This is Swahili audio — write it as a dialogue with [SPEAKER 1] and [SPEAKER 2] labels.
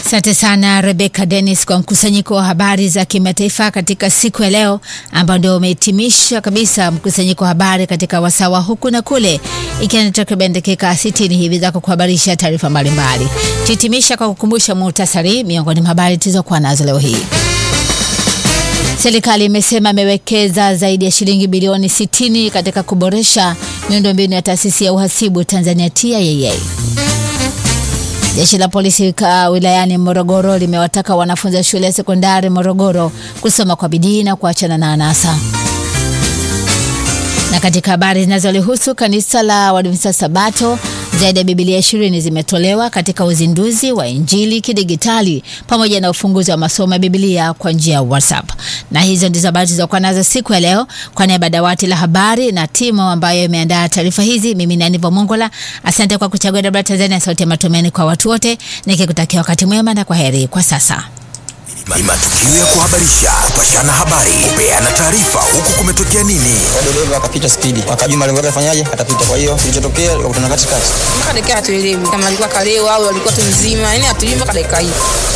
[SPEAKER 1] Asante sana Rebecca Dennis kwa mkusanyiko wa habari za kimataifa katika siku ya leo, ambao ndio umehitimisha kabisa mkusanyiko wa habari katika wasawa huku na kule, ikiwa ni takriban dakika 60 hivi za kukuhabarisha taarifa mbalimbali. Tuhitimisha kwa kukumbusha muhtasari miongoni mwa habari tulizokuwa nazo leo hii. Serikali imesema imewekeza zaidi ya shilingi bilioni 60 katika kuboresha miundombinu ya taasisi ya uhasibu Tanzania TIAA. Jeshi la polisi wilayani Morogoro limewataka wanafunzi wa shule ya sekondari Morogoro kusoma kwa bidii na kuachana na anasa. Na katika habari zinazolihusu kanisa la Waadventista Sabato, zaidi ya Biblia ishirini zimetolewa katika uzinduzi wa Injili kidigitali pamoja na ufunguzi wa masomo ya Biblia kwa njia ya WhatsApp. Na hizo ndizo habari tulizokuwa nazo siku ya leo. Kwa niaba ya dawati la habari na timu ambayo imeandaa taarifa hizi, mimi ni Anivo Mongola. Asante kwa kuchagua Dabra Tanzania, sauti ya matumaini kwa watu wote, nikikutakia wakati mwema na kwa heri kwa sasa.
[SPEAKER 2] Ni matukio ya kuhabarisha, kupashana habari, kupeana taarifa, huku kumetokea nini.
[SPEAKER 3] dereva akapita spidi, akajua malengo yake afanyaje, atapita. Kwa hiyo kilichotokea ikakutana katikati,
[SPEAKER 4] mpaka dakika hatuelewi kama alikuwa kalewa au alikuwa tu mzima, yani hatuelewi mpaka dakika hii.